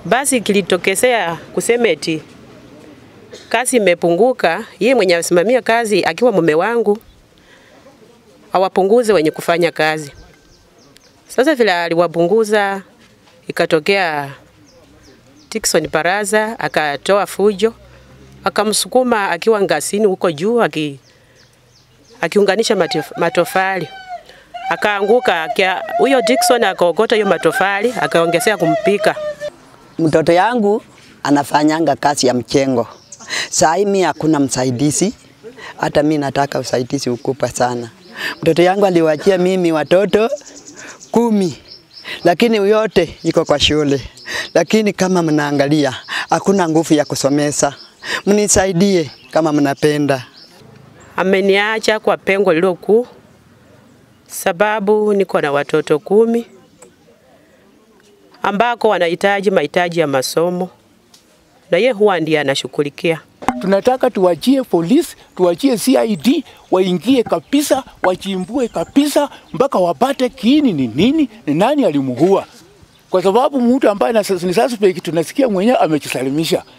Basi kilitokezea kusema eti kazi imepunguka, yeye mwenye asimamia kazi akiwa mume wangu awapunguze wenye kufanya kazi. Sasa vile aliwapunguza, ikatokea Dickson Baraza akatoa fujo, akamsukuma akiwa ngasini huko juu aki, akiunganisha matof, matofali akaanguka. akia- Huyo Dickson akaokota hiyo matofali akaongezea kumpika. Mtoto yangu anafanyanga kazi ya mchengo. Saa hii mimi hakuna msaidizi, hata mimi nataka usaidizi ukubwa sana. Mtoto yangu aliwachia mimi watoto kumi, lakini yote iko kwa shule, lakini kama mnaangalia hakuna nguvu ya kusomesa. Mnisaidie kama mnapenda. Ameniacha kwa pengo lililokuu, sababu niko na watoto kumi ambako wanahitaji mahitaji ya masomo na ye huwa ndiye anashughulikia. Tunataka tuwachie polisi, tuwachie CID waingie kabisa, wachimbue kabisa mpaka wapate kiini ni nini, ni nani alimuua, kwa sababu mtu ambaye na- ni suspect tunasikia mwenyewe amejisalimisha.